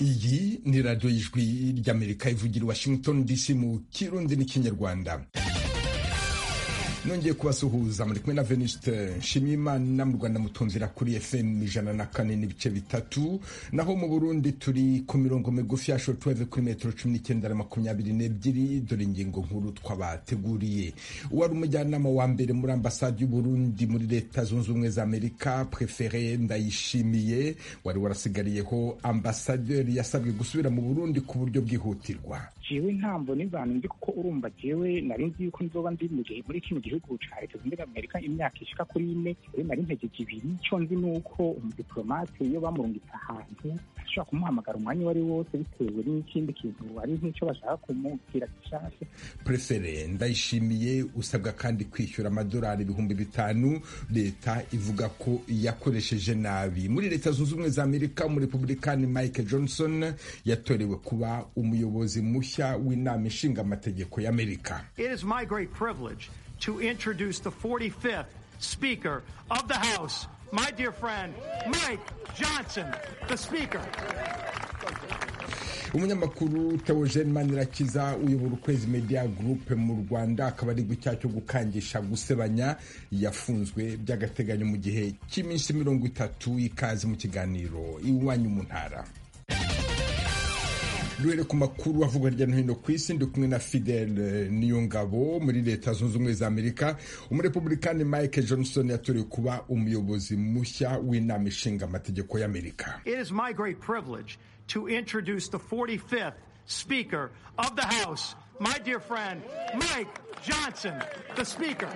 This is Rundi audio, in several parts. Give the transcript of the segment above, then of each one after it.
iyi ni radiyo y'ijwi ry'amerika ivugira washington dc mu kirundi n'ikinyarwanda nongeye kubasuhuza muri kumwe na venuste nshimiyimana mu rwanda mutumvira kuri fm ijana na kane n'ibice bitatu naho mu burundi turi ku mirongo migufi ya shortwave kuri metero cumi n'icyenda na makumyabiri n'ebyiri dore ingingo nkuru twabateguriye uwari umujyanama wa mbere muri ambasade y'uburundi muri leta zunze ubumwe za amerika prefere ndayishimiye wari warasigariyeho ambasaderi yasabwe gusubira mu burundi ku buryo bwihutirwa jewe ntambo n'imvano nzi kuko urumva jewe nari nzi yuko nzoba ndi mu gihe muri kino gihugu ca leta zunze amerika imyaka ishika kuri ine rero nari mpejeje ibiri ico nzi nuko umudiplomate iyo bamurungitse ahantu ashobora kumuhamagara umwanya uwo ari wose bitewe n'ikindi kintu ari nk'ico bashaka kumubwira gishasha prefere ndayishimiye usabwa kandi kwishyura amadolari ibihumbi bitanu leta ivuga ko yakoresheje nabi muri leta zunze ubumwe za amerika umurepublikani mike johnson yatorewe kuba umuyobozi mushya w'inama ishinga amategeko y'amerika It is my great privilege to introduce the 45th Speaker of the House, my dear friend, Mike Johnson, the Speaker. umunyamakuru Theogene Manirakiza uyobora ukwezi media group mu rwanda akaba ari icyaha cyo gukangisha gusebanya yafunzwe by'agateganyo mu gihe cy'iminsi mirongo itatu ikaze mu kiganiro iwanyu mu ntara duhere ku makuru avugwa hirya no hino ku isi ndi kumwe na fidel niyongabo muri leta zunze ubumwe za amerika umurepublikani mike johnson yatorewe kuba umuyobozi mushya w'inama ishinga amategeko y'amerika It is my great privilege to introduce the 45th Speaker of the House, my dear friend, Mike Johnson, the Speaker.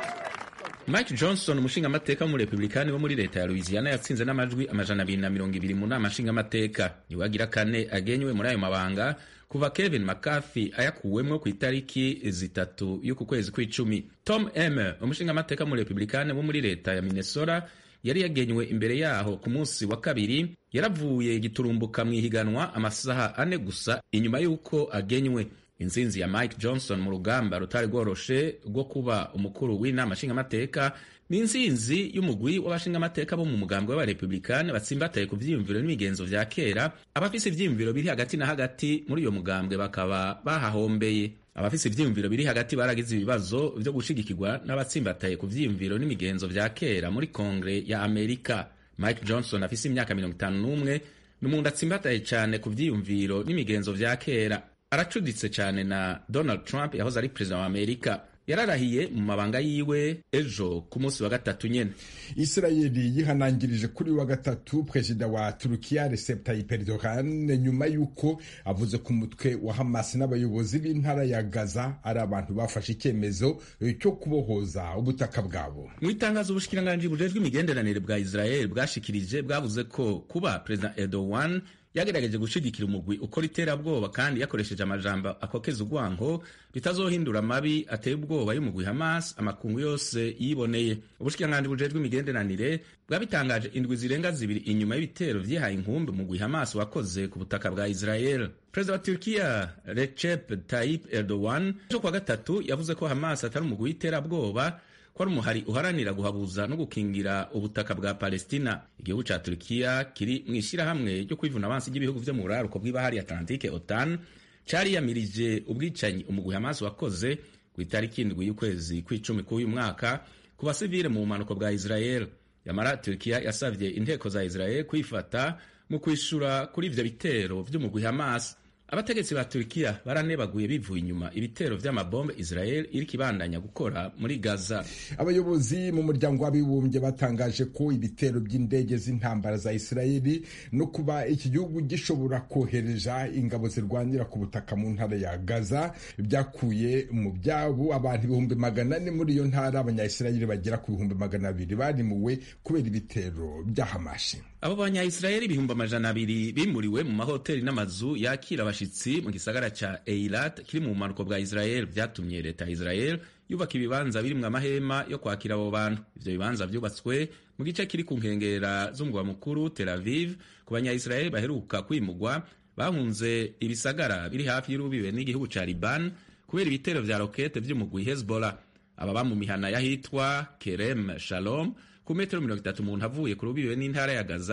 Mike Johnson umushingamateka w'umurepublikani wo muri leta ya Louisiana yatsinze n'amajwi amajana abiri na mirongo ibiri mu nama nshingamateka niwe agira kane agenywe muri ayo mabanga kuva Kevin McCarthy ayakuwemwo ku itariki zitatu y'uku kwezi kw'icumi Tom Emmer umushingamateka w'umurepublikani wo muri leta ya Minnesota yari yagenywe imbere yaho ku munsi wa kabiri yaravuye giturumbuka mu ihiganwa amasaha ane gusa inyuma y'uko agenywe intsinzi ya Mike Johnson mu rugamba rutari rworoshe rwo kuba umukuru w'inama nshingamateka ni intsinzi y'umugwi w'abashingamateka bo mu mugambwe w'abarepublikani batsimbataye ku vyiyumviro n'imigenzo vya kera abafise ivyiyumviro biri hagati na hagati muri uyo mugambwe bakaba bahahombeye abafise ivyiyumviro biri hagati baragize ibibazo vyo gushigikirwa n'abatsimbataye ku vyiyumviro n'imigenzo vya kera muri kongre ya amerika mike johnson afise imyaka mirongo itanu n'umwe ni umuntu atsimbataye cane ku vyiyumviro n'imigenzo vya kera aracuditse cyane na Donald Trump yahoze ari perezida wa Amerika yararahiye mu mabanga yiwe ejo ku munsi wa gatatu nyene Israeli yihanangirije kuri wa gatatu perezida wa Turukiya Recep Tayyip Erdogan nyuma y'uko avuze ku mutwe wa Hamas n'abayobozi b'intara ya Gaza ari abantu bafashe icyemezo cyo kubohoza ubutaka bwabo mu itangazo ubushikiranganji bujejwe imigenderanire bwa Israel bwashikirije bwavuze ko kuba perezida Erdogan yagerageje gushigikira umugwi ukora iterabwoba kandi yakoresheje amajambo akokeza urwango bitazohindura amabi ateye ubwoba y'umugwi Hamas amakungu yose yiboneye ubushikiranganji bujejwe imigenderanire bwabitangaje indwi zirenga zibiri inyuma y'ibitero vyihaye inkumbi umugwi Hamas wakoze ku butaka bwa Israel perezida wa Turkiya Recep Tayyip Erdogan ejo kwa gatatu yavuze ko Hamas atari umugwi w'iterabwoba ko ari umuhari uharanira guhabuza no gukingira ubutaka bwa Palestina. Igihugu ca Turkiya kiri mu ishirahamwe ryo kwivuna abansi ry'ibihugu vyo mu buraruko bw'ibahari Atlantique OTAN cariyamirije ubwicanyi umugwi Hamas wakoze ku itariki indwi y'ukwezi kw'icumi k'uyu mwaka ku basivile mu bumanuko bwa Israel. Yamara Turkiya yasavye inteko za Israel kwifata mu kwishura kuri ivyo bitero vy'umugwi Hamas. abategetsi ba Turkiya baranebaguye bivuye inyuma ibitero vy'amabombe Israel iriko ibandanya gukora muri Gaza. Abayobozi mu muryango w'abibumbye batangaje ko ibitero by'indege z'intambara za Israeli no kuba iki gihugu gishobora kohereza ingabo zirwanira ku butaka mu ntara ya Gaza byakuye mu byabo abantu ibihumbi magana ane muri iyo ntara abanyayisirayeli bagera ku bihumbi magana abiri barimuwe kubera ibitero bya Hamashi. Abo banyayisirayeli ibihumbi amajana abiri bimuriwe mu mahoteli n'amazu yakira abashitsi mu gisagara ca Eilat kiri mu bumanuko bwa Israel vyatumye leta ya Israel yubaka ibibanza birimwo amahema yo kwakira abo bantu ivyo bibanza vyubatswe mu gice kiri ku nkengera z'umugwa mukuru Tel Aviv ku banyayisirayeli baheruka kwimugwa bahunze ibisagara biri hafi y'urubibe n'igihugu ca Liban kubera ibitero vya rokete vy'umugwi Hezbollah ababa mu mihana y'ahitwa Kerem Shalom ku metero mirongo itatu umuntu avuye ku rubibe n'intara ya Gaza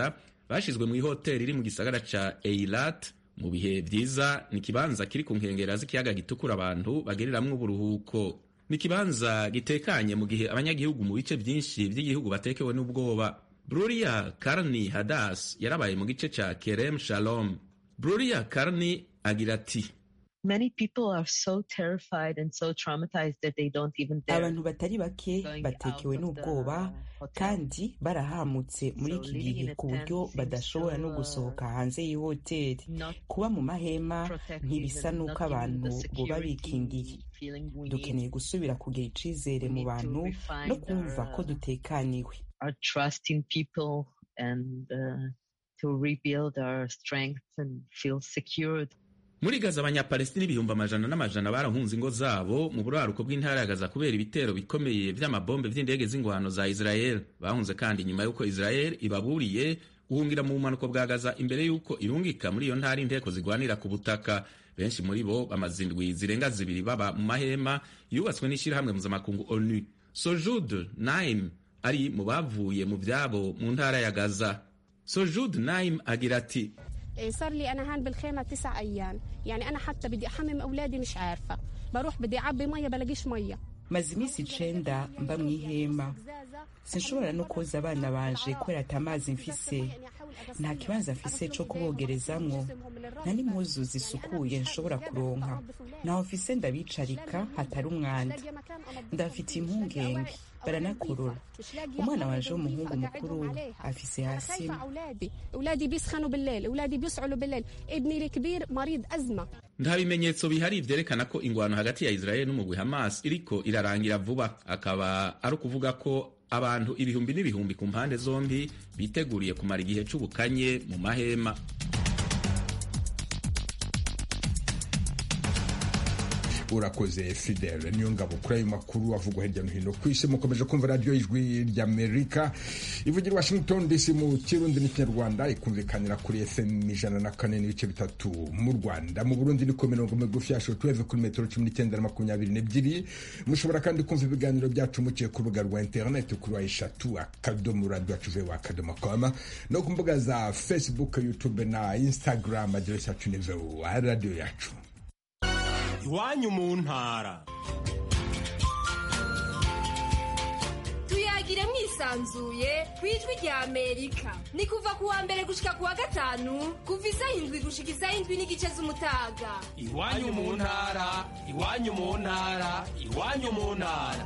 bashizwe mu ihoteli iri mu gisagara ca eilat mu bihe vyiza ni ikibanza kiri ku nkengera z'ikiyaga gitukura abantu bageriramwo uburuhuko ni ikibanza gitekanye mu gihe abanyagihugu mu bice vyinshi vy'igihugu batekewe n'ubwoba bruria karni hadas yarabaye mu gice ca kerem shalom bruria karni agira ati Many people are so terrified and so traumatized that they don't even dare abantu batari bake going batekewe out of n'ubwoba the hotel. kandi barahamutse muri So iki living gihe in a ku tent buryo seems badashobora no so, uh, gusohoka hanze y'ihoteli not kuba mu mahema protective ntibisa and n'uko not giving abantu the boba security bikingiye feeling we dukeneye need. gusubira kugira icizere We mu need to bantu refine no kumva our, ko uh, dutekaniwe our trust in people and uh, to rebuild our strength and feel secured. muri gaza abanyapalestina ibihumbi amajana n'amajana barahunze ingo zabo mu buraruko bw'intara ya gaza kubera ibitero bikomeye vy'amabombe vy'indege z'ingwano za israel bahunze kandi nyuma y'uko israel ibaburiye guhungira mu bumanuko bwa gaza imbere y'uko irungika muri iyo ntara inteko zigwanira ku butaka benshi muri bo bamaze indwi zirenga zibiri baba mu mahema yubatswe n'ishyirahamwe mpuzamakungu onu sojud naim ari mu bavuye mu vyabo mu ntara ya gaza sojud naim agira ati إيه، صار لي انا هان بالخيمه تسع ايام يعني انا حتى بدي احمم اولادي مش عارفه بروح بدي اعبي ميه بلاقيش ميه maze iminsi icenda mba mu ihema sinshobora no koza abana banje kubera ata mazi mfise nta kibanza mfise co kubogerezamwo nta n'impuzu zisukuye nshobora kuronka naho mfise ndabicarika hatari umwanda ndafitiye impungenge baranakorora umwana wanje w'umuhungu mukuru afise hasi خايفه اولادي اولادي بيسخنوا بالليل اولادي بيسعلوا بالليل ابني الكبير مريض ازمه nta bimenyetso bihari vyerekana ko ingwano hagati ya israel n'umugwi hamas iriko irarangira vuba akaba ari ukuvuga ko abantu ibihumbi n'ibihumbi ku mpande zombi biteguriye kumara igihe c'ubukanye mu mahema urakoze fidele niyo ngabo kuri ayo makuru avugwa hirya no hino ku isi mukomeje kumva radiyo ijwi ry'amerika ivugira i washington dc mu kirundi n'ikinyarwanda ikumvikanira kuri fm ijana na kane n'ibice bitatu mu rwanda mu burundi ni ku mirongo migufi ya shotuweve kuri metero cumi n'icyenda na makumyabiri n'ebyiri mushobora kandi kumva ibiganiro byacu muciye ku rubuga rwa interineti kuri wa eshatu akadomo radiyo yacu vewa akadomo koma no ku mbuga za facebook youtube na instagram aderesi yacu ni vewa radiyo yacu iwanyu mu ntara tuyagire mwisanzuye ku ijwi rya amerika ni kuva ku wa mbere gushika ku wa gatanu kuva isaha indwi gushika isaha indwi n'igice z'umutaga iwanyu mu ntara iwanyu mu ntara iwanyu mu ntara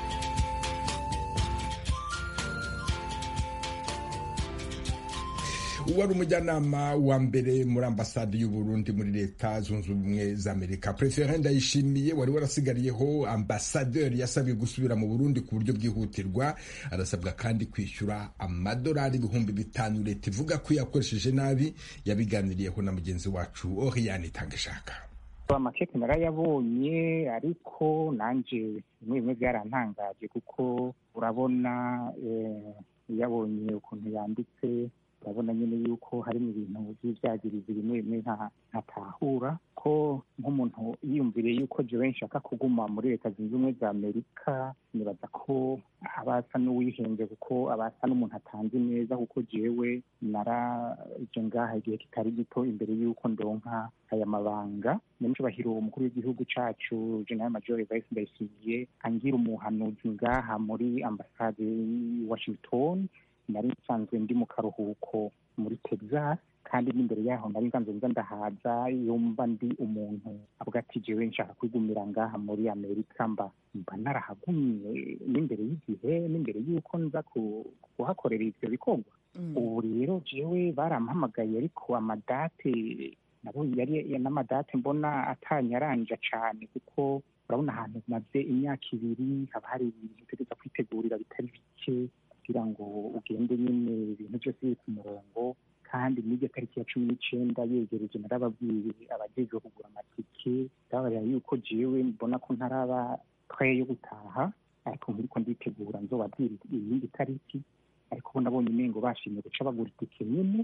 wari umujyanama wa mbere muri ambasade y'u Burundi muri leta zunze ubumwe za amerika prefere ndayishimiye wari warasigariyeho ambasaderi yasabwe gusubira mu burundi ku buryo bwihutirwa arasabwa kandi kwishyura amadolari ibihumbi bitanu leta ivuga ko yakoresheje nabi yabiganiriyeho na mugenzi wacu oriyani itangishaka amakeke narayabonye ariko nanjye bimwe bimwe byarantangaje kuko urabona yabonye ukuntu yanditse urabona nyine yuko harimo ibintu by'ibyagirizi bimwe bimwe ntatahura ko nk'umuntu yiyumviriye yuko jewe nshaka kuguma muri leta zunze ubumwe za amerika nibaza ko aba asa n'uwihenze kuko aba asa n'umuntu atanze neza kuko jewe naraje ngaha igihe kitari gito imbere y'uko ndonka aya mabanga nyamucubahiro umukuru w'igihugu cacu general major vice ndayishimiye angira umuhanuzi ngaha muri ambasade washington nari nsanzwe ndi mu karuhuko muri texas kandi n'imbere yaho nari nsanzwe nza ndahaza yumva ndi umuntu avuga ati jewe nshaka kwigumira ngaha muri amerika mba mba narahagumye n'imbere y'igihe n'imbere y'uko nza kuhakorera ivyo bikorwa ubu rero jewe barampamagaye ariko amadate nabo yari n'amadate mbona atanyaranja cane kuko urabona ahantu maze imyaka ibiri haba hari ibintu utegereza kwitegurira bitari bike kugira ngo ugende nyine ibintu byose biri ku murongo kandi n'iryo tariki ya cumi n'icenda yegereje narababwiye abajejwe kugura amatike ndabarira yuko jewe mbona ko ntaraba twaye yo gutaha ariko nkiriko nditegura nzobabwira iyindi tariki ariko bo nabonye umengo bashimye guca bagura itike nyine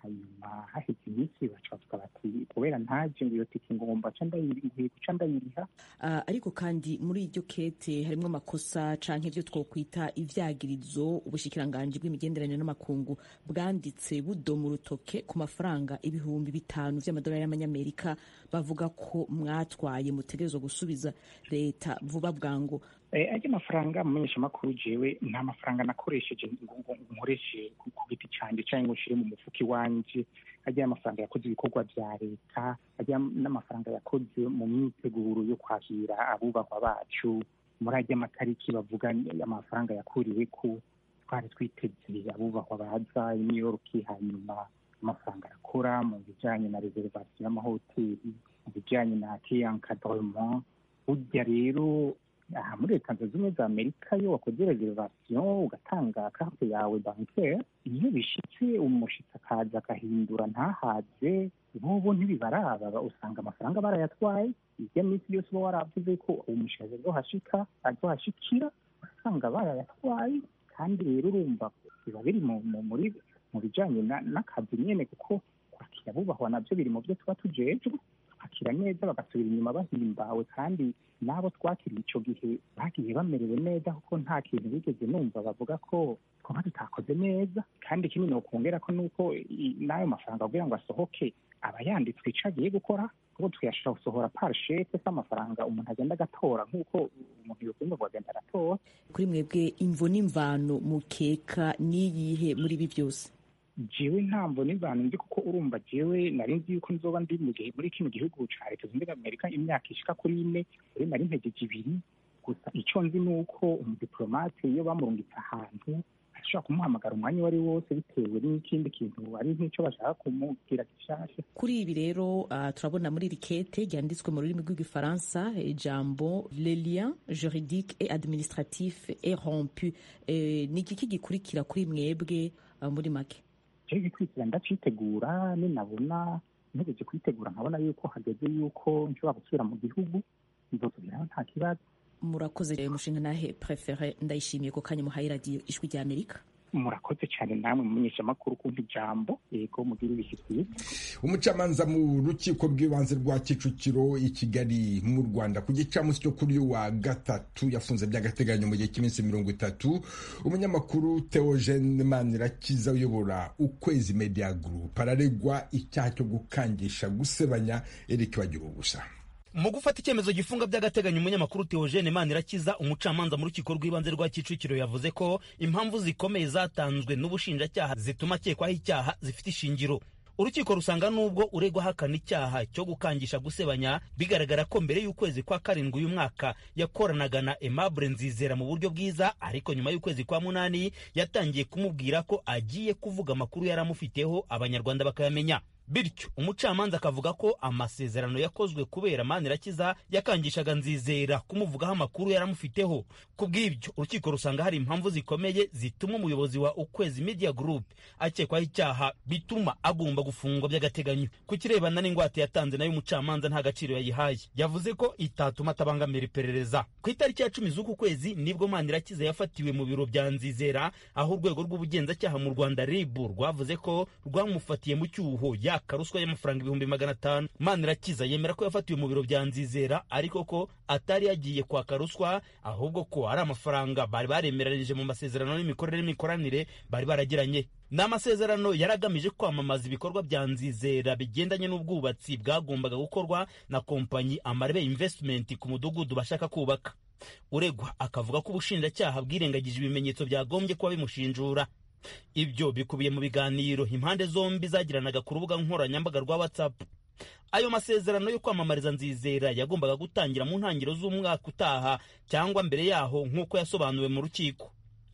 hanyuma haheze iminsi baca bavuga bati kubera ntaje ngo iyo tike ngomba ca ndayiriha guca ndayiriha Uh, ariko kandi muri iryo kete harimo amakosa canke ivyo twokwita ivyagirizo ubushikiranganji bw'imigenderanire n'amakungu bwanditse budoma urutoke ku mafaranga ibihumbi bitanu vy'amadolari y'amanyamerika bavuga ko mwatwaye mutegerezwa gusubiza leta vuba bwangu ajya amafaranga mumenyesha makuru jewe nta mafaranga nakoresheje ngo ngo nkoreshe ku ku giti canje canke ngo nshire mu mufuka iwanje ajya amafaranga yakoze ibikorwa vya leta ajya n'amafaranga yakoze mu myiteguro yo kwakira abubahwa bacu muri ajya amatariki bavuga amafaranga yakuriwe ko twari twiteze abubahwa baza i New York hanyuma amafaranga arakora mu bijanye na reservation y'amahoteli mu bijanye na encadrement burya rero aha muri leta zunze ubumwe za amerika iyo wakoze reservation ugatanga karte yawe bancaire iyo bishitse umushitsi akaza agahindura ntahaze bobo ntibibaraba usanga amafaranga barayatwaye irya minsi yose uba waravuze ko uwo mushaje azohashika azohashikira usanga barayatwaye kandi rero urumva biba biri mu mu- muri mu bijanye na- n'akazi nyene kuko kwakira abubahwa navyo biri mu byo tuba tujejwe bakira neza bagasubira inyuma bahimbawe kandi n'abo twakiriye ico gihe bagiye bamerewe neza kuko nta kintu bigeze numva bavuga ko twaba tutakoze neza kandi ikindi nokongera ko nuko i- n'ayo mafaranga kugira ngo asohoke aba yanditswe ico agiye gukora kuko tuyashobora gusohora par sheke se amafaranga umuntu agenda agatora nk'uko umuntu yokwumva ngo agenda aratora kuri mwebwe imvo n'imvano mukeka niyihe muri ibi byose jewe ntamvo n'imvano nzi kuko urumva jewe nari nzi yuko nzoba ndi mu gihe muri kino gihugu ca leta zunze ubumwe za amerika imyaka ishika kuri ine rero nari mpejeje ibiri gusa ico nzi ni uko umudiplomate iyo bamurungitse ahantu ashobora kumuhamagara umwanya uwo ari wo wose bitewe n'ikindi kintu ari nk'ico bashaka kumubwira gishasha kuri ibi rero uh, turabona muri iri kete ryanditswe mu rurimi rw'igifaransa ijambo le lien juridique et administratif est rompu eh, ni iki gikurikira kuri mwebwe uh, muri make jewe igikurikira ndacitegura ninabona ntegereje kuyitegura nkabona yuko hageze yuko nshobora gusubira mu gihugu nzosubiraho nta kibazo murakoze rero mushinga nahe prefere ndayishimiye ko kanya muhaye radiyo ijwi rya amerika murakoze cyane namwe mumenyesha amakuru kumva ijambo yego mugire ibihe byiza umucamanza mu rukiko rw'ibanze rwa kicukiro i kigali mu rwanda ku gicamunsi cyo kuri uyu wa gatatu yafunze by'agateganyo mu gihe cy'iminsi mirongo itatu umunyamakuru theogene manirakiza uyobora ukwezi media group araregwa icyaha cyo gukangisha gusebanya eric bagira ubusa mu gufata icyemezo gifunga by'agateganyo umunyamakuru Theogene Manirakiza umucamanza mu rukiko rw'ibanze rwa Kicukiro yavuze ko impamvu zikomeye zatanzwe n'ubushinjacyaha zituma akekwaho icyaha zifite ishingiro urukiko rusanga nubwo uregwa ahakana icyaha cyo gukangisha gusebanya bigaragara ko mbere y'ukwezi kwa karindwi uyu mwaka yakoranaga na Aimable Nzizera mu buryo bwiza ariko nyuma y'ukwezi kwa munani yatangiye kumubwira ko agiye kuvuga amakuru yari amufiteho abanyarwanda bakayamenya bityo umucamanza akavuga ko amasezerano yakozwe kubera manirakiza yakangishaga nzizera kumuvugaho amakuru yaramufiteho ku bw'ibyo urukiko rusanga hari impamvu zikomeye zituma umuyobozi wa ukwezi media group akekwaho icyaha bituma agomba gufungwa by'agateganyo ku kirebana n'ingwate yatanze nayo umucamanza nta gaciro yayihaye yavuze ko itatuma atabangamira iperereza ku itariki ya cumi z'uku kwezi nibwo manirakiza yafatiwe mu biro bya nzizera aho urwego rw'ubugenzacyaha mu rwanda ribu rwavuze ko rwamufatiye mu cyuho yaka ruswa y'amafaranga ibihumbi magana atanu manirakiza yemera ko yafatiwe mu biro bya nzizera ariko ko atari yagiye kwaka ruswa ahubwo ko ari amafaranga bari baremeranije mu masezerano n'imikorere n'imikoranire bari baragiranye ni amasezerano yari agamije kwamamaza ibikorwa bya nzizera bigendanye n'ubwubatsi bwagombaga gukorwa na kompanyi amarebe investment ku mudugudu bashaka kubaka uregwa akavuga ko ubushinjacyaha bwirengagije ibimenyetso byagombye kuba bimushinjura ibyo bikubiye mu biganiro impande zombi zagiranaga ku rubuga nkoranyambaga rwa whatsapp ayo masezerano yo kwamamariza nzizera yagombaga gutangira mu ntangiriro z'umwaka utaha cyangwa mbere yaho nk'uko yasobanuwe mu rukiko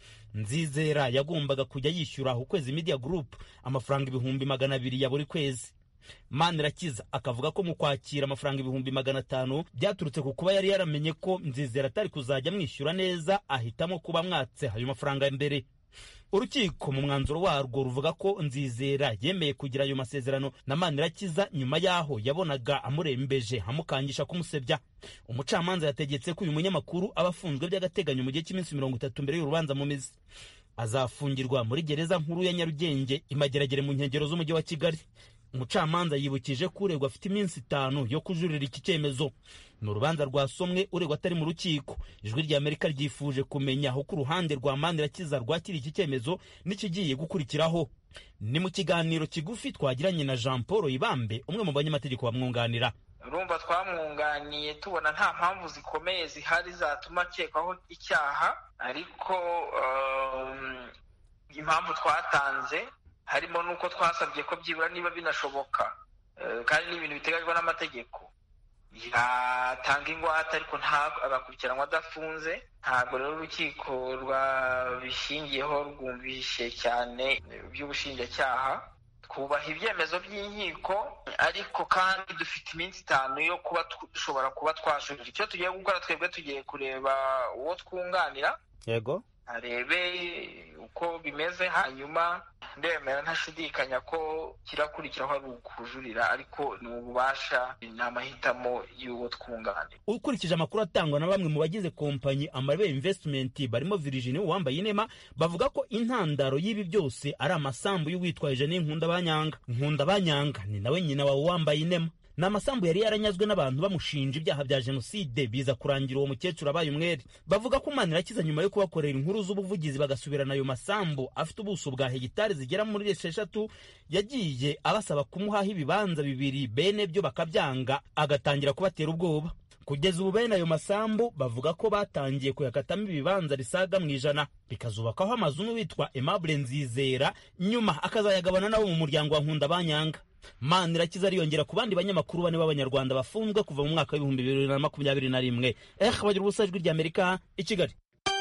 nzizera yagombaga kujya yishyura ukwezi media group amafaranga ibihumbi magana abiri ya buri kwezi manirakiza akavuga ko mu kwakira amafaranga ibihumbi magana atanu byaturutse ku kuba yari yaramenye ko nzizera atari kuzajya amwishyura neza ahitamo kuba mwatse ayo mafaranga mbere urukiko mu mwanzuro warwo ruvuga ko nzizera yemeye kugira ayo masezerano na manirakiza nyuma y'aho yabonaga amurembeje amukangisha kumusebya umucamanza yategetse ko uyu munyamakuru aba afunzwe by'agateganyo mu gihe cy'iminsi mirongo itatu mbere y'urubanza mu mizi azafungirwa muri gereza nkuru ya nyarugenge imageragere mu nkengero z'umujyi wa kigali umucamanza yibukije ko uregwa afite iminsi itanu yo kujurira iki cyemezo ni urubanza rwasomwe uregwa atari mu rukiko ijwi rya amerika ryifuje kumenya aho ku ruhande rwa manirakiza rwakira iki cyemezo n'ikigiye gukurikiraho ni mu kiganiro kigufi twagiranye na jean paul ibambe umwe mu banyamategeko bamwunganira urumva twamwunganiye tubona nta mpamvu zikomeye zihari zatuma akekwaho icyaha ariko impamvu twatanze harimo n'uko twasabye ko byibura niba binashoboka kandi ni ibintu biteganywa n'amategeko yatanga ingwate ariko agakurikiranwa adafunze ntabwo rero urukiko rwabishingiyeho rwumvishe cyane by'ubushinjacyaha twubaha ibyemezo by'inkiko ariko kandi dufite iminsi itanu yo kuba dushobora kuba twajurira icyo tugiye gukora twebwe tugiye kureba uwo twunganira yego arebe uko bimeze hanyuma ndemera ntashidikanya ko kirakurikiraho ari ukujurira ariko ni ububasha ni amahitamo y'uwo twunganira ukurikije amakuru atangwa na bamwe mu bagize kompanyi amarebe investment barimo Virginie wambaye inema bavuga ko intandaro y'ibi byose ari amasambu y'uwitwaje Jeanine Nkundabanyanga Nkundabanyanga ni nawe nyina wa wambaye inema ni amasambu yari yaranyazwe n'abantu bamushinja ibyaha bya jenoside biza kurangira uwo mukecuru abaye umwere bavuga ko Manirakiza nyuma yo kubakorera inkuru z'ubuvugizi bagasubirana ayo masambu afite ubuso bwa hegitari zigera muri esheshatu yagiye abasaba kumuhaho ibibanza bibiri bene byo bakabyanga agatangira kubatera ubwoba kugeza ubu bene ayo masambu bavuga ko batangiye kuyakatamo ibibanza risaga mu ijana bikazubakaho amazu n'uwitwa Aimable Nzizera nyuma akazayagabana nabo mu muryango wa Nkundabanyanga Manirakiza ariyongera ku bandi banyamakuru bane b'abanyarwanda bafunzwe kuva mu mwaka w'ibihumbi bibiri na makumyabiri na rimwe eh bagira ubusa ijwi rya Amerika i Kigali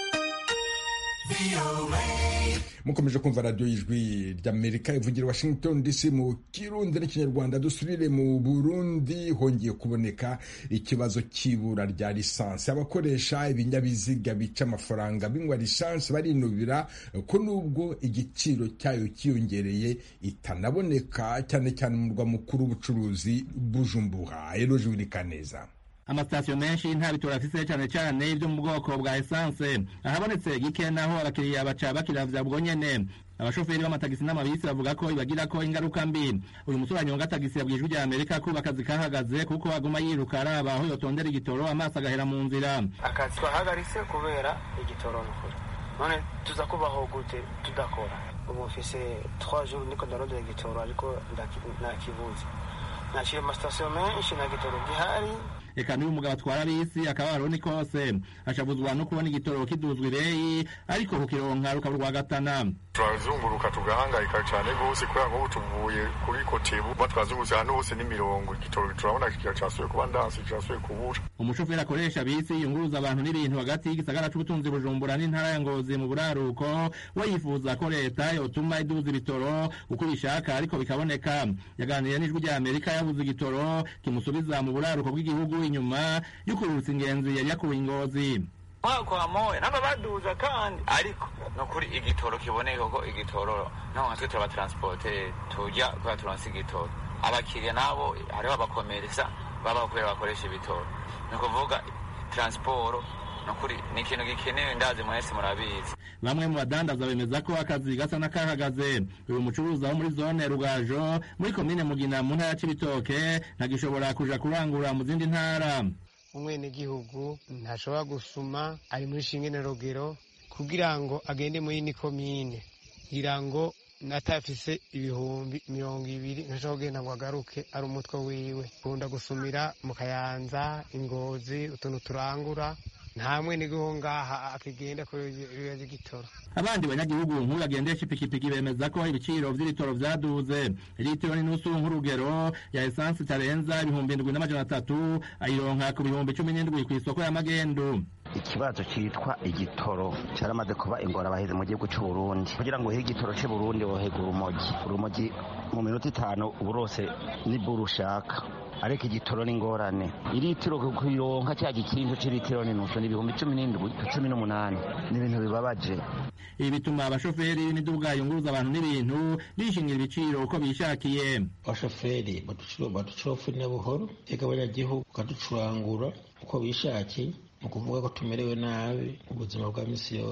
mukomeje kumva radiyo y'ijwi ry'amerika ivugira washington dc mu kirundi n'ikinyarwanda dusubire mu burundi hongeye kuboneka ikibazo cy'ibura rya lisansi abakoresha ibinyabiziga bica amafaranga binywa lisansi barinubira ko nubwo igiciro cyayo cyiyongereye itanaboneka cyane cyane mu murwa mukuru w'ubucuruzi bujumbura eroje wirikaneza amasitasiyo menshi nta bitoro afise cyane cyane ibyo mu bwoko bwa esanse ahabonetse gike naho abakiriya baca bakiravya bwo nyene abashoferi b'amatagisi n'amabisi bavuga ko bibagira ko ingaruka mbi uyu musore anyonga tagisi yabwijwe rya amerika ko akazi kahagaze kuko aguma yiruka araba aho yotondera igitoro amaso agahera mu nzira akazi twahagaritse kubera igitoro nukuri none tuza kubaho gute tudakora ubu mfise 3 jours niko ndarondera igitoro ariko nakibuze naciye amasitasiyo menshi nta gitoro gihari eka n'uyu mugabo atwara bisi akaba aroni kose ashabuzwa no kubona igitoro kiduzwa ireyi ariko kukironka rukaba rwagatana turazunguruka tugahangayika cyane rwose kubera nk'ubu tuvuye kuri kotebu ba twazungurutse ahantu hose n'imirongo igitoro turabona kiracasuye kuba ndansi kirasuye kubura umushoferi akoresha bisi yunguruza abantu n'ibintu hagati y'igisagara c'ubutunzi bujumbura n'intara ya ngozi mu buraruko we yifuza ko leta yotuma iduza ibitoro uko bishaka ariko bikaboneka yaganiriye n'ijwi rya amerika yabuze igitoro kimusubiza mu buraruko bw'igihugu inyuma y'ukururutsa ingenzi yari yakuwe ingozi kwa moya namba baduza kandi ariko nukuri igitoro kiboneka ko igitoro naho nka twe turabatransporte tujya kuba turonse igitoro abakiriya nabo hariho abakomeresa baba kubera bakoresha ibitoro ni ukuvuga transporo nukuri ni ikintu gikenewe ndazi mwese murabizi bamwe mu badandaza bemeza ko akazi gasa n'akahagaze uyu mucuruzi wo muri zone rugajo muri komine mugina mu ntara y'ibitoke ntagishobora kuja kurangura mu zindi ntara umwenegihugu ntashobora gusuma ari muri shingene rogero kugira ngo agende muri ni komine kugira ngo natafise ibihumbi mirongo ibiri ntashobora kugenda ngo agaruke ari umutwe wiwe kunda gusumira mu kayanza ingozi utuntu turangura nta mwenegihugu ngaha akigenda kubera igitoro abandi banyagihugu nk'uyu agendesha ipikipiki bemeza ko ibiciro vy'ibitoro vyaduze litiro n'inusu nk'urugero ya esansi itarenza ibihumbi indwi n'amajana atatu ayironka ku bihumbi cumi n'indwi kw'isoko ya magendu ikibazo cyitwa igitoro cyaramaze kuba ingorabahizi mu gihugu cy'u Burundi kugira ngo uhe igitoro cy'u Burundi wohega urumogi urumogi mu minota itanu uba urose n'iburu ushaka ariko igitoro ni ingorane iritiro kuyironka cya gikinzo cy'ilitiro n'inusu ni ibihumbi cumi n'indwi cumi n'umunani ni ibintu bibabaje ibi bituma abashoferi n'imiduga yunguruza abantu n'ibintu bishingira ibiciro uko bishakiye abashoferi baducurofurira buhoro ega abanyagihugu bakaducurangura uko bishakiye ni ukuvuga ko tumerewe nabi mu buzima bwa misi yose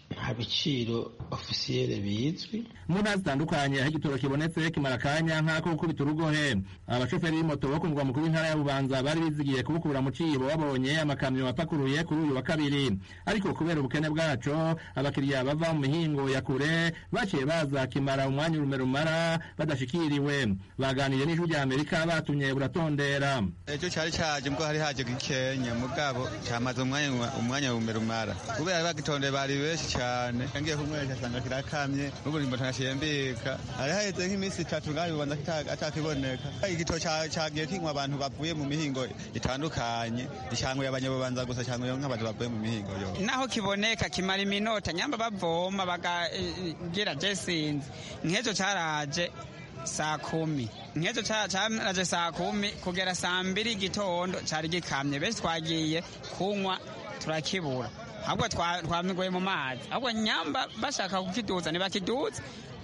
nta biciro ofisiyere bizwi mu ntara zitandukanye aho igitoro kibonetse kimara akanya nk'ako gukubita urugohe abashoferi b'imoto bo ku mugwa mukuru w'intara ya bubanza bari bizigiye kubukura mu cibo babonye amakamyo apakuruye kuri uyu wa kabiri ariko kubera ubukene bwaco abakiriya bava mu mihingo ya kure baciye baza kimara umwanya urume rumara badashikiriwe baganiriye n'ijwi rya amerika batumye buratondera ejo cyari cyaje mbwo hari haje gikenya mugabo cyamaze umwanya umwanya urume rumara kubera bagitondeye bari benshi cyane ngiye kumwereka asanga kirakamye n'ubu nimba ntashembeka hari haheze nk'iminsi itatu ngaho bibanza atakiboneka igitoro cyagiye kinywa abantu bavuye mu mihingo itandukanye icyanguye abanyabubanza gusa cyanguye nk'abantu bavuye mu mihingo yo naho kiboneka kimara iminota nyamba bavoma bakagira jesinzi nk'ejo cyaraje saa kumi nk'ejo cyaraje saa kumi kugera saa mbiri igitondo cyari gikamye benshi twagiye kunywa turakibura ahubwo twamigoye mu mazi ahubwo nyamba bashaka kukiduza ntibakiduze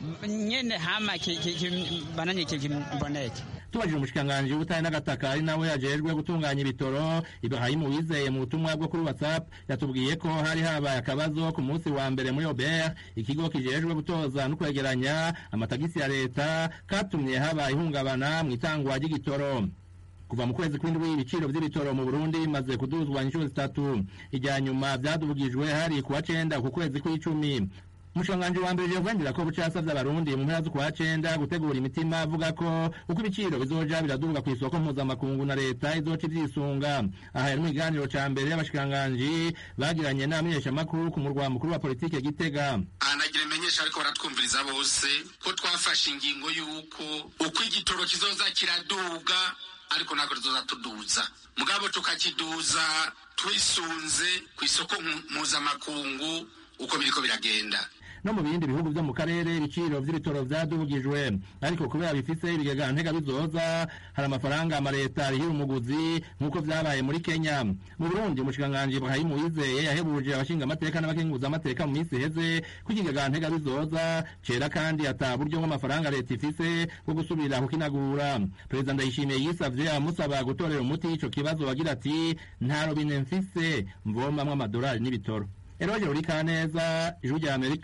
nyene hama bananye kiboneke tubajije umushikiranganji w'ubutare n'agataka ari nawe yajejwe gutunganya ibitoro ibrahimu wizeye mu butumwa bwo kuri whatsapp yatubwiye ko hari habaye akabazo ku munsi wa mbere muri obert ikigo kijejwe gutoza no kwegeranya amatagisi ya leta katumye haba ihungabana mu itangwa ry'igitoro kuva mu kwezi kw'indwi ibiciro vy'ibitoro mu burundi bimaze kuduzwa inshuro zitatu ijya nyuma vyadubugijwe hari kuwa cenda ku kwezi kw'icumi umushikiranganji wa mbere jevugangira ko buca yasavye abarundi mu mpera z'ukwa cenda gutegura imitima avuga ko uko ibiciro bizoja biraduga kw'isoko mpuzamakungu na leta izoca ivyisunga aha yari mu kiganiro ca mbere y'abashikiranganji bagiranye n'abamenyeshamakuru ku murwa mukuru wa politike gitega anagira imenyesha ariko baratwumviriza bose ko twafashe ingingo y'uko uko igitoro kizoza kiraduga ariko ntabwo tuzoza tuduza mugabo tukakiduza twisunze ku isoko mpuzamakungu uko biriko biragenda no mu bindi bihugu vyo mu karere ibiciro vy'ibitoro vyadubugijwe ariko kubera bifise ibigega ntega bizoza hari amafaranga amaleta arihira umuguzi nk'uko vyabaye muri kenya mu burundi umushikiranganji ibrahimu wizeye yahebuje abashinga amateka n'abakenguza amateka mu minsi iheze ko ikigega ntega bizoza cera kandi ata buryo bw'amafaranga leta ifise bwo gusubira kukinagura perezida ndayishimiye yisavye amusaba gutorera umuti ico kibazo agira ati nta robine mfise mvomamwo amadolari n'ibitoro eroje uri kaneza ijwi rya amerika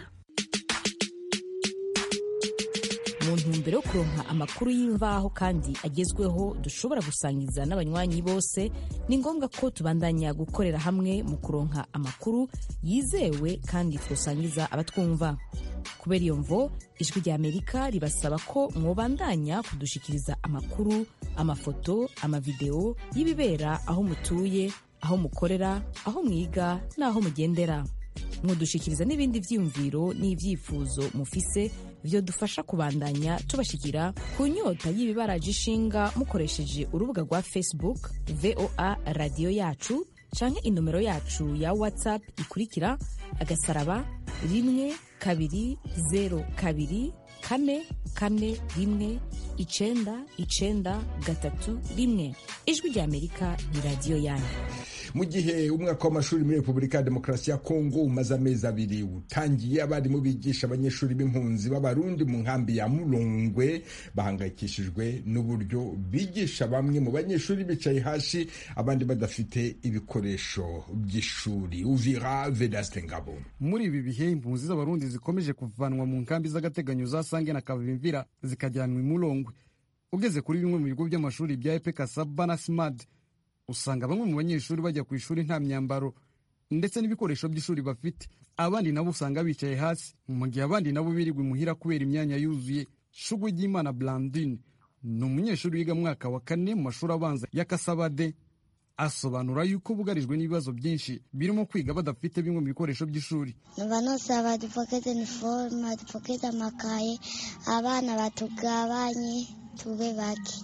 mu ntumbero yo kuronka amakuru y'imvaho kandi agezweho dushobora gusangiza n'abanywanyi bose ni ngombwa ko tubandanya gukorera hamwe mu kuronka amakuru yizewe kandi twosangiza abatwumva kubera iyo mvo ijwi rya amerika ribasaba ko mwobandanya kudushikiriza amakuru amafoto amavideo y'ibibera aho mutuye aho mukorera aho mwiga n'aho mugendera mudushikiriza n'ibindi vyiyumviro n'ivyifuzo mufise vyo dufasha kubandanya tubashikira ku nyota y'ibibaraje ishinga mukoresheje urubuga rwa facebook voa radiyo yacu canke inomero yacu ya whatsapp ikurikira agasaraba rimwe kabiri zero kabiri kane kane rimwe icenda icenda gatatu rimwe ijwi rya amerika ni radiyo yanyu mu gihe umwaka w'amashuri muri repubulika ya demokarasi ya kongo umaze amezi abiri utangiye abarimu bigisha abanyeshuri b'impunzi b'abarundi mu nkambi ya murongwe bahangayikishijwe n'uburyo bigisha bamwe mu banyeshuri bicaye hasi abandi badafite ibikoresho by'ishuri uvira vedaste ngabo muri ibi bihe impunzi z'abarundi zikomeje kuvanwa mu nkambi z'agateganyo za sange na kavimvira zikajyanwa i murongwe ugeze kuri bimwe mu bigo by'amashuri bya epe kasaba na simad usanga bamwe mu banyeshuri bajya ku ishuri nta myambaro ndetse n'ibikoresho by'ishuri bafite abandi nabo usanga bicaye hasi mu gihe abandi nabo birirwa imuhira kubera imyanya yuzuye shugwe ry'imana blandine ni umunyeshuri wiga mwaka wa kane mu mashuri abanza ya kasabade asobanura yuko bugarijwe n'ibibazo byinshi birimo kwiga badafite bimwe mu bikoresho by'ishuri numva nosaba dupokeze iniforume dupokeze amakaye abana batugabanye tube bake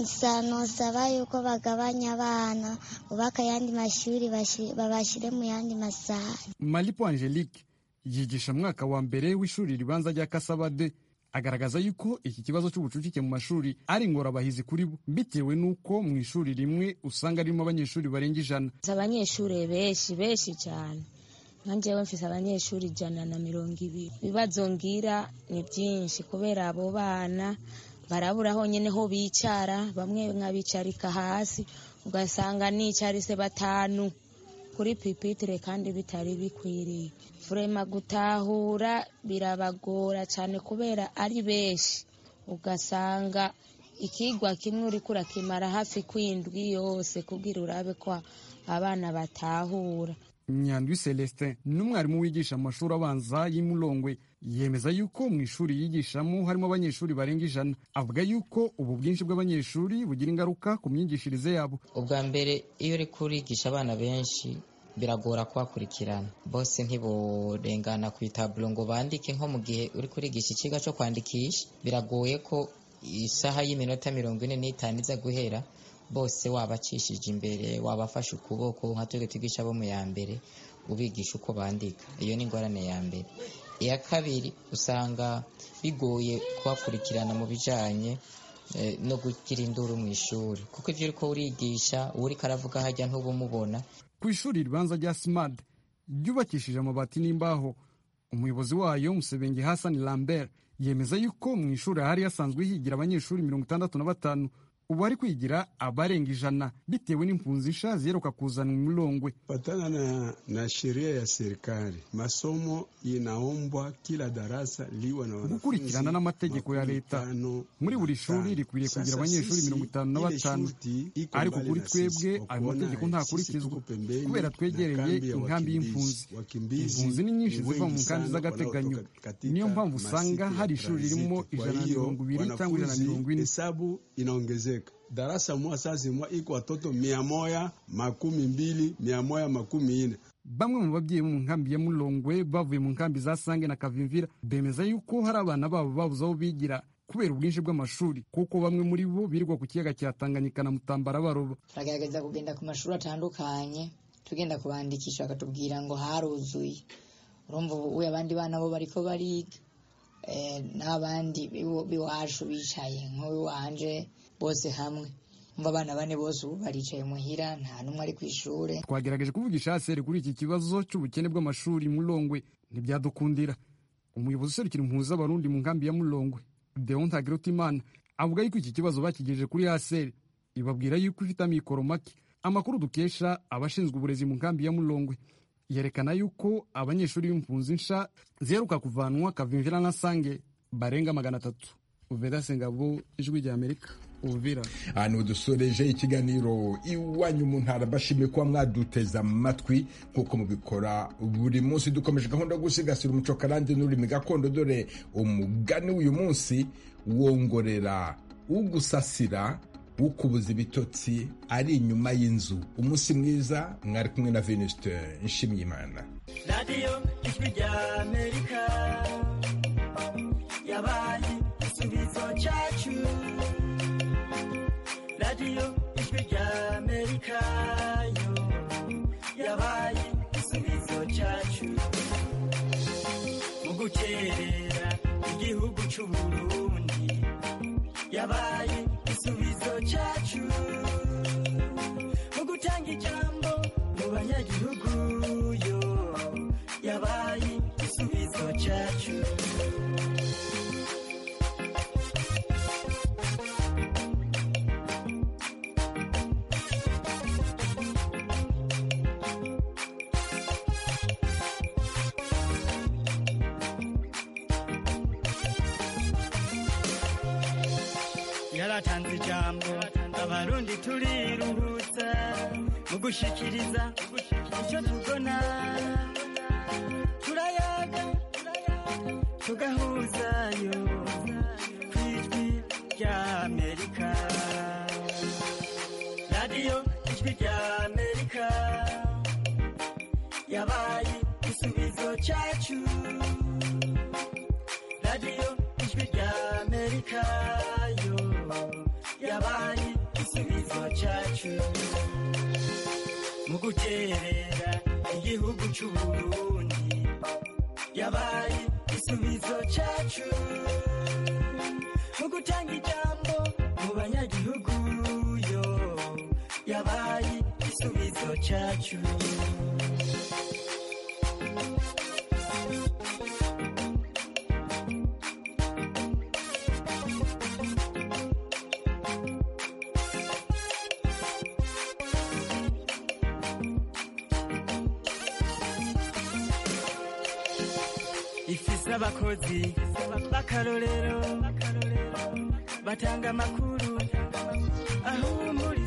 nosaba yuko bagabanya abana bubaka ayandi mashuri babashyire mu yandi masaha malipo angelique yigisha mwaka wa mbere w'ishuri ribanza rya kasabade agaragaza yuko iki kibazo cy'ubucucike mu mashuri ari ingorabahizi kuri bo bitewe n'uko mu ishuri rimwe usanga ririmo abanyeshuri barenga ijana abanyeshuri benshi benshi cyane nkanjyewe mfise abanyeshuri ijana na mirongo ibiri ibibazo ngira ni byinshi kubera abo bana barabura honyine ho bicara bamwe nkabicarika hasi ugasanga nicarise batanu kuri pipitire kandi bitari bikwiriye furema gutahura birabagora cyane kubera ari benshi ugasanga ikigwa kimwe uri kurakimara hafi kwindwi yose kugira urabe ko abana batahura nyandwi celestin n'umwarimu wigisha mu mashuri abanza y'imurongwe yemeza yuko mu ishuri yigishamo harimo abanyeshuri barenga ijana avuga yuko ubu bwinshi bw'abanyeshuri bugira ingaruka ku myigishirize yabo ubwa mbere iyo uri kurigisha abana benshi biragora kubakurikirana bose ntiborengana ku itaburo ngo bandike nko mu gihe uri kurigisha ikigo cyo kwandikisha biragoye ko isaha y'iminota mirongo ine n'itanu iza guhera bose wabacishije imbere wabafashe ukuboko nka twe twigisha abo mu ya mbere ubigisha uko bandika iyo ni ingorane ya mbere iya kabiri usanga bigoye kubakurikirana mu bijyanye no gugira induru mu ishuri kuko ibyo uri ko urigisha uwo uri karavuga hajya ntubumubona ku ishuri ribanza rya simad ryubakishije amabati n'imbaho umuyobozi wayo musebenge hasani lambert yemeza yuko mu ishuri hari hasanzwe higira abanyeshuri mirongo itandatu na batanu ubu ari kwigira abarenga ijana bitewe n'impunzi nsha ziheruka kuzana umulongwe patana na, na sheria ya serikali masomo inaombwa kila darasa liwe na gukurikirana n'amategeko ya leta muri buri shuri rikwiriye kugira abanyeshuri mirongo itanu na batanu ariko kuri twebwe ayo mategeko ntakurikizwa kubera twegereye inkambi y'impunzi impunzi ni nyinshi ziva mu nkambi z'agateganyo niyo mpamvu usanga hari ishuri ririmo ijana na mirongo ibiri cyangwa ijana na mirongo ine inaongezeka darasa moja sasa mwa iko watoto mia moja makumi mbili mia moja makumi ine bamwe mu babyeyi bo mu nkambi ya mulongwe bavuye mu nkambi za sange na kavimvira bemeza yuko hari abana babo babuze aho bigira kubera ubwinshi bw'amashuri kuko bamwe muri bo birirwa ku kiyaga cya tanganyika na mutambara baroba turagerageza kugenda ku mashuri atandukanye tugenda kubandikisha bakatubwira ngo haruzuye urumva ubu abandi bana bo bariko bariga n'abandi b'iwacu bicaye nk'uwanje bose hamwe mva abana bane bose ubu baricaye muhira nta n'umwe ari ku ishuri twagerageje kuvugisha haseri kuri iki kibazo cy'ubukene bw'amashuri mulongwe ntibyadukundira umuyobozi userukira impunzi z'abarundi mu nkambi ya mulongwe deon tagirutimana avuga yuko iki kibazo bakigejeje kuri haseri ibabwira yuko ifite amikoro make amakuru dukesha abashinzwe uburezi mu nkambi ya mulongwe yerekana yuko abanyeshuri b'impunzi nsha ziheruka kuvanwa kavimvira na sange barenga magana atatu uvera sengabo ijwi rya amerika uvira ahantu dusoreje ikiganiro iwanyu mu ntara bashimiye kuba mwaduteza amatwi nk'uko mubikora buri munsi dukomeje gahunda yo gusigasira umuco karande n'ururimi gakondo dore umugani w'uyu munsi wongorera ugusasira ukubuza ibitotsi ari inyuma y'inzu umunsi mwiza mwari kumwe na venuste nshimyimana radiyo ijwi rya amerika yabaye igisubizo cyacu radiyo ijwi rya amerika yo yabaye igisubizo cyacu mu gukerera igihugu cy'uburundi yabaye igisubizo cyacu mu gutanga ijambo mu banyagihugu yo yabaye igisubizo cyacu yaratanze ijambo abarundi turiruhutsa mu gushikiriza icyo tubona turayaga tugahuzayo ku ijwi rya amerika radiyo ijwi rya amerika yabaye igisubizo cyacu radiyo ijwi rya amerika yo yabaye igisubizo cyacu mu guterera igihugu cy'uburundi yabaye igisubizo cyacu mu gutanga ijambo mu banyagihugu yo yabaye igisubizo cyacu ifise abakozi b'akarorero batanga amakuru ahumuriza